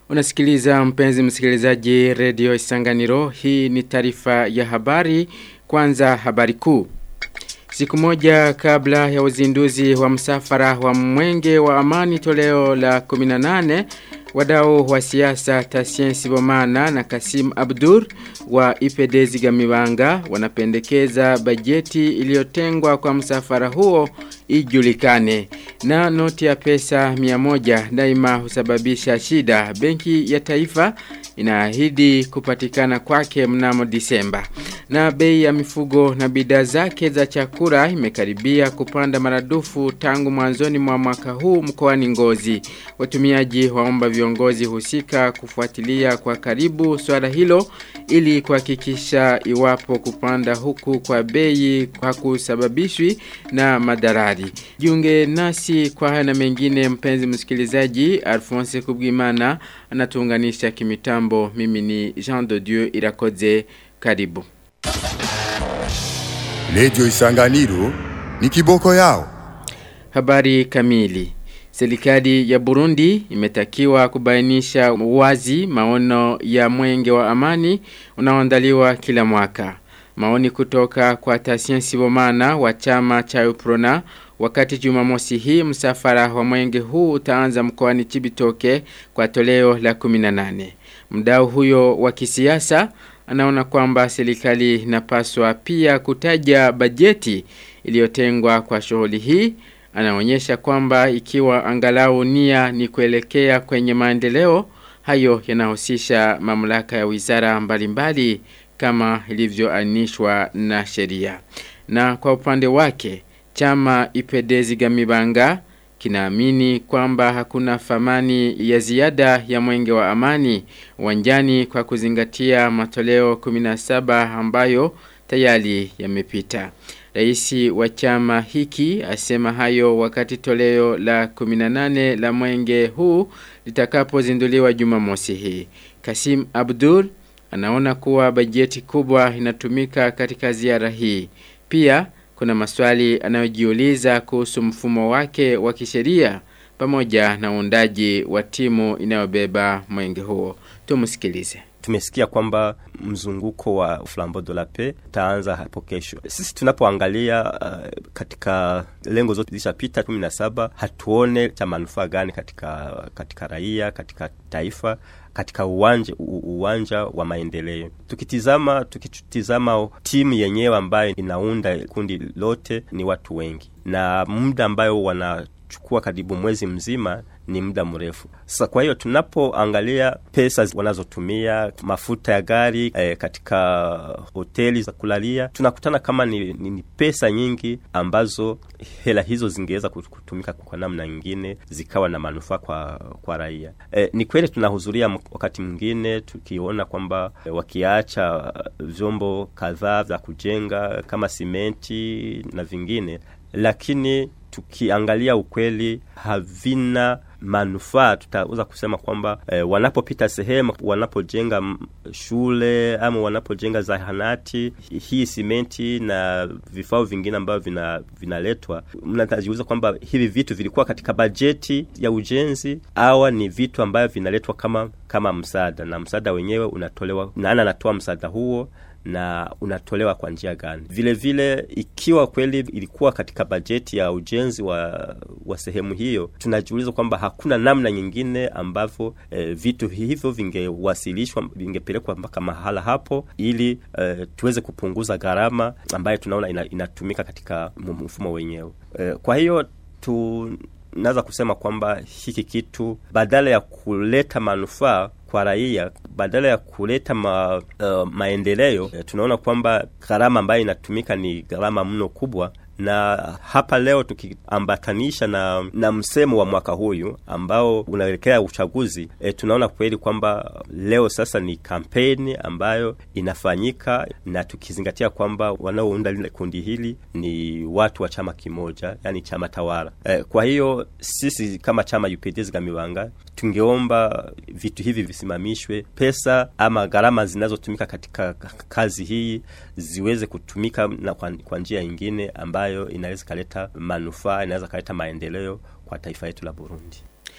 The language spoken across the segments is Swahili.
Unasikiliza mpenzi msikilizaji redio Isanganiro. Hii ni taarifa ya habari. Kwanza habari kuu. Siku moja kabla ya uzinduzi wa msafara wa mwenge wa amani toleo la 18 wadau wa siasa Tasien Sibomana na Kasim Abdur wa IPD Zigamibanga wanapendekeza bajeti iliyotengwa kwa msafara huo ijulikane na noti ya pesa 100 daima husababisha shida benki ya taifa inaahidi kupatikana kwake mnamo Disemba na bei ya mifugo na bidhaa zake za chakula imekaribia kupanda maradufu tangu mwanzoni mwa mwaka huu mkoani Ngozi watumiaji waomba viongozi husika kufuatilia kwa karibu swala hilo ili kuhakikisha iwapo kupanda huku kwa bei hakusababishwi na madarari. Jiunge nasi kwa haya na mengine mpenzi msikilizaji Alphonse Kubwimana anatuunganisha kimitambo mimi ni Jean de Dieu Irakoze karibu. Radio Isanganiro ni kiboko yao. Habari kamili. Serikali ya Burundi imetakiwa kubainisha wazi maono ya mwenge wa amani unaoandaliwa kila mwaka. Maoni kutoka kwa Tasien Sibomana wa chama cha Uprona wakati Jumamosi hii msafara wa mwenge huu utaanza mkoani Chibitoke kwa toleo la 18. Mdau huyo wa kisiasa anaona kwamba serikali inapaswa pia kutaja bajeti iliyotengwa kwa shughuli hii anaonyesha kwamba ikiwa angalau nia ni kuelekea kwenye maendeleo hayo yanahusisha mamlaka ya wizara mbalimbali kama ilivyoainishwa na sheria. Na kwa upande wake chama Ipedezi Gamibanga kinaamini kwamba hakuna famani ya ziada ya mwenge wa amani uwanjani kwa kuzingatia matoleo 17 ambayo tayari yamepita. Raisi wa chama hiki asema hayo wakati toleo la 18 la mwenge huu litakapozinduliwa Jumamosi hii. Kasim Abdul anaona kuwa bajeti kubwa inatumika katika ziara hii. Pia kuna maswali anayojiuliza kuhusu mfumo wake wa kisheria pamoja na uundaji wa timu inayobeba mwenge huo. Tumsikilize. Tumesikia kwamba mzunguko wa Flambeau de la Paix utaanza hapo kesho. Sisi tunapoangalia uh, katika lengo zote zilishapita 17 hatuone cha manufaa gani katika katika raia, katika taifa katika uwanja uwanja wa maendeleo. Tukitizama tukitizama timu yenyewe ambayo inaunda kundi lote ni watu wengi, na muda ambayo wanachukua karibu mwezi mzima ni muda mrefu. Sasa kwa hiyo tunapoangalia pesa wanazotumia mafuta ya gari eh, katika hoteli za kulalia, tunakutana kama ni, ni, ni pesa nyingi ambazo hela hizo zingeweza kutumika kwa namna nyingine zikawa na manufaa kwa kwa raia. Eh, ni kweli tunahudhuria wakati mwingine tukiona kwamba eh, wakiacha vyombo kadhaa vya kujenga kama simenti na vingine, lakini tukiangalia ukweli havina manufaa tutaweza kusema kwamba e, wanapopita sehemu wanapojenga shule ama wanapojenga zahanati hii simenti na vifaa vingine ambavyo vina vinaletwa mnatajiuliza kwamba hivi vitu vilikuwa katika bajeti ya ujenzi au ni vitu ambavyo vinaletwa kama kama msaada na msaada wenyewe unatolewa nani anatoa msaada huo na unatolewa kwa njia gani. Vile vile ikiwa kweli ilikuwa katika bajeti ya ujenzi wa, wa sehemu hiyo, tunajiuliza kwamba hakuna namna nyingine ambavyo e, vitu hivyo vingewasilishwa vingepelekwa mpaka mahala hapo ili e, tuweze kupunguza gharama ambayo tunaona ina, inatumika katika mfumo wenyewe. E, kwa hiyo tu naweza kusema kwamba hiki kitu badala ya kuleta manufaa kwa raia badala ya kuleta ma, uh, maendeleo tunaona kwamba gharama ambayo inatumika ni gharama mno kubwa na hapa leo tukiambatanisha na, na msemo wa mwaka huyu ambao unaelekea uchaguzi e, tunaona kweli kwamba leo sasa ni kampeni ambayo inafanyika na tukizingatia kwamba wanaounda lile kundi hili ni watu wa chama kimoja yani chama tawala e, kwa hiyo sisi kama chama UPD Gamibanga tungeomba vitu hivi visimamishwe pesa ama gharama zinazotumika katika kazi hii ziweze kutumika na kwa, kwa njia nyingine ambayo inaweza kaleta manufaa inaweza kaleta maendeleo kwa taifa letu la Burundi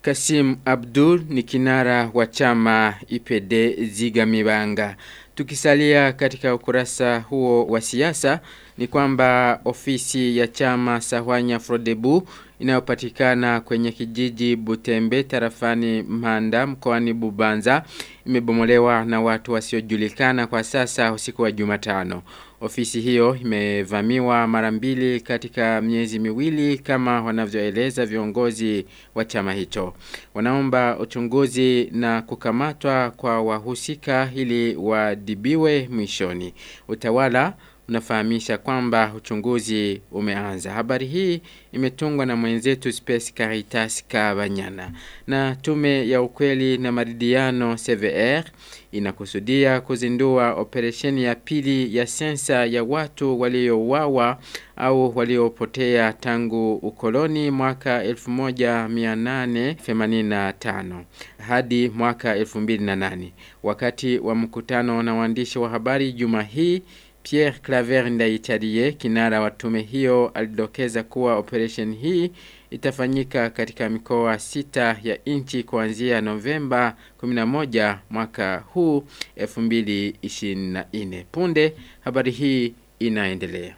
Kasim Abdul ni kinara wa chama IPD Zigamibanga. Tukisalia katika ukurasa huo wa siasa ni kwamba ofisi ya chama Sahwanya Frodebu inayopatikana kwenye kijiji Butembe tarafani Mhanda mkoani Bubanza imebomolewa na watu wasiojulikana kwa sasa usiku wa Jumatano. Ofisi hiyo imevamiwa mara mbili katika miezi miwili kama wanavyoeleza viongozi wa chama hicho. Wanaomba uchunguzi na kukamatwa kwa wahusika ili wadibiwe mwishoni. Utawala unafahamisha kwamba uchunguzi umeanza. Habari hii imetungwa na mwenzetu Space Caritas Kabanyana. Na tume ya ukweli na maridiano CVR inakusudia kuzindua operesheni ya pili ya sensa ya watu waliouawa au waliopotea tangu ukoloni mwaka 1885 hadi mwaka 2008 wakati wa mkutano na waandishi wa habari juma hii Pierre Claver Ndaitarie kinara wa tume hiyo alidokeza kuwa operation hii itafanyika katika mikoa sita ya inchi kuanzia Novemba 11 mwaka huu 2024. Punde habari hii inaendelea.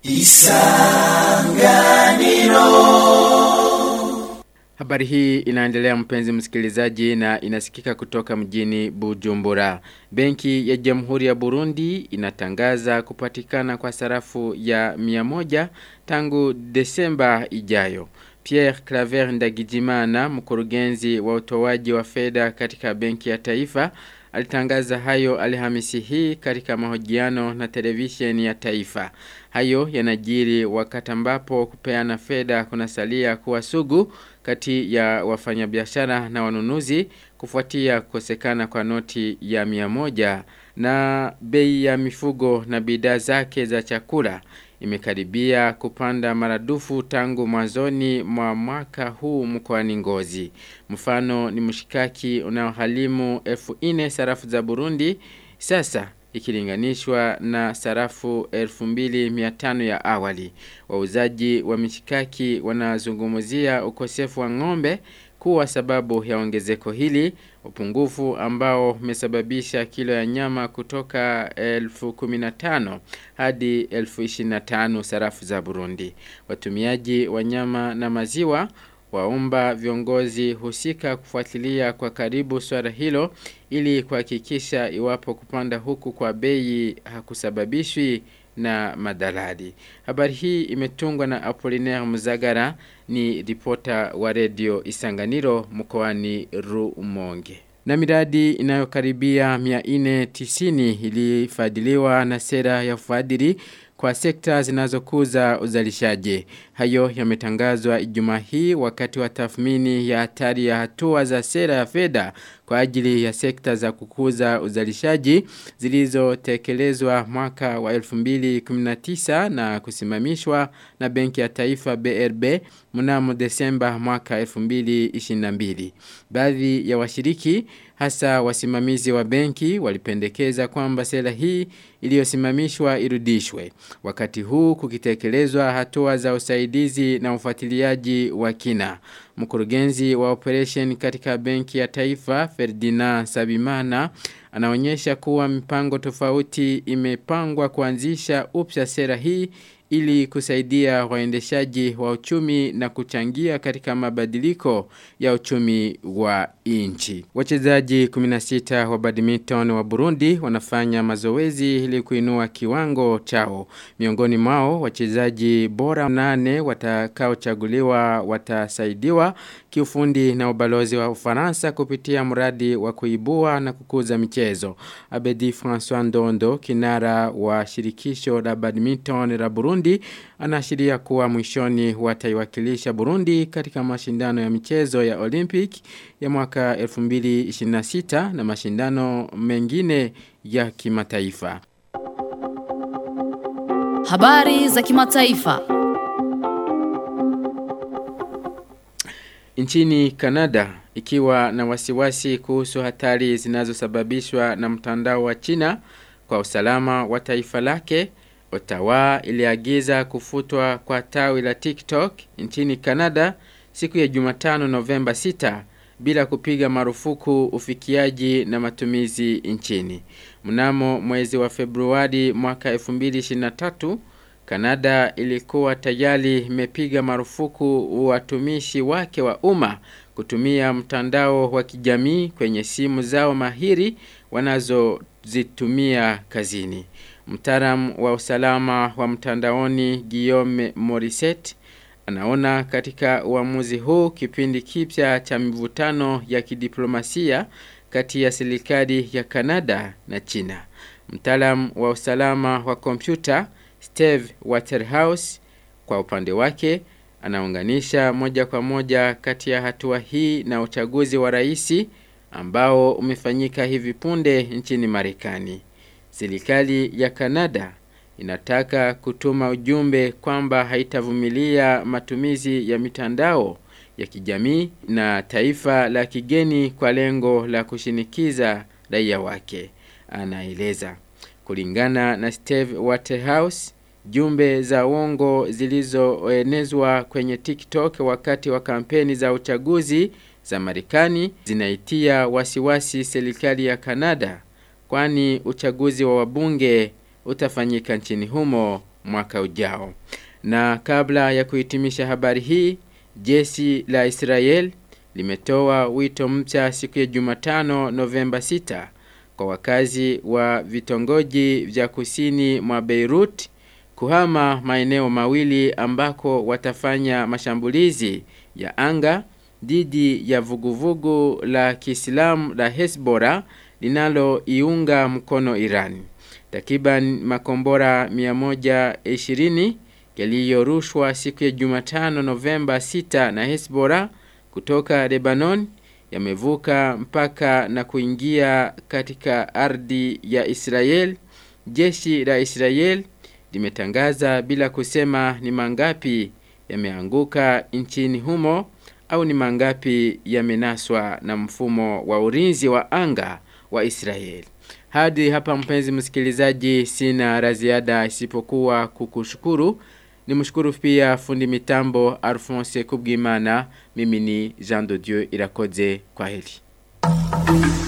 Habari hii inaendelea mpenzi msikilizaji na inasikika kutoka mjini Bujumbura. Benki ya Jamhuri ya Burundi inatangaza kupatikana kwa sarafu ya 100 tangu Desemba ijayo. Pierre Claver Ndagijimana, mkurugenzi wa utoaji wa fedha katika Benki ya Taifa, alitangaza hayo Alhamisi hii katika mahojiano na televisheni ya taifa. Hayo yanajiri wakati ambapo kupeana fedha kunasalia kuwa sugu kati ya wafanyabiashara na wanunuzi kufuatia kukosekana kwa noti ya mia moja na bei ya mifugo na bidhaa zake za chakula imekaribia kupanda maradufu tangu mwanzoni mwa mwaka huu mkoani Ngozi. Mfano ni mshikaki unaohalimu elfu ine sarafu za Burundi sasa ikilinganishwa na sarafu 2500 ya awali. Wauzaji wa mishikaki wanazungumzia ukosefu wa ng'ombe kuwa sababu ya ongezeko hili, upungufu ambao umesababisha kilo ya nyama kutoka 1015 hadi 1025 sarafu za Burundi. Watumiaji wa nyama na maziwa waomba viongozi husika kufuatilia kwa karibu swala hilo ili kuhakikisha iwapo kupanda huku kwa bei hakusababishwi na madalali. Habari hii imetungwa na Apollinaire Muzagara ni ripota wa redio Isanganiro mkoani Rumonge. Na miradi inayokaribia 490 ilifadhiliwa na sera ya ufadhili kwa sekta zinazokuza uzalishaji. Hayo yametangazwa Ijumaa hii wakati wa tathmini ya hatari ya hatua za sera ya fedha kwa ajili ya sekta za kukuza uzalishaji zilizotekelezwa mwaka wa 2019 na kusimamishwa na Benki ya Taifa BRB mnamo Desemba mwaka 2022. Baadhi ya washiriki hasa wasimamizi wa benki walipendekeza kwamba sera hii iliyosimamishwa irudishwe. Wakati huu kukitekelezwa hatua za usaidizi na ufuatiliaji wa kina. Mkurugenzi wa operation katika benki ya taifa Ferdinand Sabimana anaonyesha kuwa mipango tofauti imepangwa kuanzisha upya sera hii ili kusaidia waendeshaji wa uchumi na kuchangia katika mabadiliko ya uchumi wa inchi. Wachezaji 16 wa badminton wa Burundi wanafanya mazoezi ili kuinua kiwango chao. Miongoni mwao wachezaji bora nane watakaochaguliwa watasaidiwa kiufundi na ubalozi wa Ufaransa kupitia mradi wa kuibua na kukuza michezo. Abedi François Ndondo, kinara wa shirikisho la badminton la Burundi, anaashiria kuwa mwishoni wataiwakilisha Burundi katika mashindano ya michezo ya Olympic ya mwaka 2026 na mashindano mengine ya kimataifa. Habari za kimataifa. Nchini Kanada ikiwa na wasiwasi kuhusu hatari zinazosababishwa na mtandao wa China kwa usalama wa taifa lake, Ottawa iliagiza kufutwa kwa tawi la TikTok nchini Kanada siku ya Jumatano Novemba 6 bila kupiga marufuku ufikiaji na matumizi nchini. Mnamo mwezi wa Februari mwaka 2023 Kanada ilikuwa tayari imepiga marufuku watumishi wake wa umma kutumia mtandao wa kijamii kwenye simu zao mahiri wanazozitumia kazini. Mtaalamu wa usalama wa mtandaoni Guillaume Morissette anaona katika uamuzi huu kipindi kipya cha mivutano ya kidiplomasia kati ya serikali ya Kanada na China. Mtaalamu wa usalama wa kompyuta Steve Waterhouse kwa upande wake anaunganisha moja kwa moja kati ya hatua hii na uchaguzi wa rais ambao umefanyika hivi punde nchini Marekani. Serikali ya Kanada inataka kutuma ujumbe kwamba haitavumilia matumizi ya mitandao ya kijamii na taifa la kigeni kwa lengo la kushinikiza raia wake, anaeleza. Kulingana na Steve Waterhouse, jumbe za uongo zilizoenezwa kwenye TikTok wakati wa kampeni za uchaguzi za Marekani zinaitia wasiwasi serikali ya Kanada kwani uchaguzi wa wabunge utafanyika nchini humo mwaka ujao. Na kabla ya kuhitimisha habari hii, jeshi la Israel limetoa wito mpya siku ya Jumatano Novemba 6 kwa wakazi wa vitongoji vya kusini mwa Beirut kuhama maeneo mawili ambako watafanya mashambulizi ya anga dhidi ya vuguvugu la Kiislamu la Hezbollah linaloiunga mkono Iran. Takriban makombora 120 yaliyorushwa siku ya Jumatano Novemba 6 na Hezbollah kutoka Lebanon yamevuka mpaka na kuingia katika ardhi ya Israel. Jeshi la Israel limetangaza bila kusema ni mangapi yameanguka nchini humo au ni mangapi yamenaswa na mfumo wa ulinzi wa anga wa Israel. Hadi hapa mpenzi msikilizaji sina la ziada isipokuwa kukushukuru. Nimshukuru pia fundi mitambo Alphonse Kubwimana. Mimi ni Jean de Dieu Irakoze kwa heri.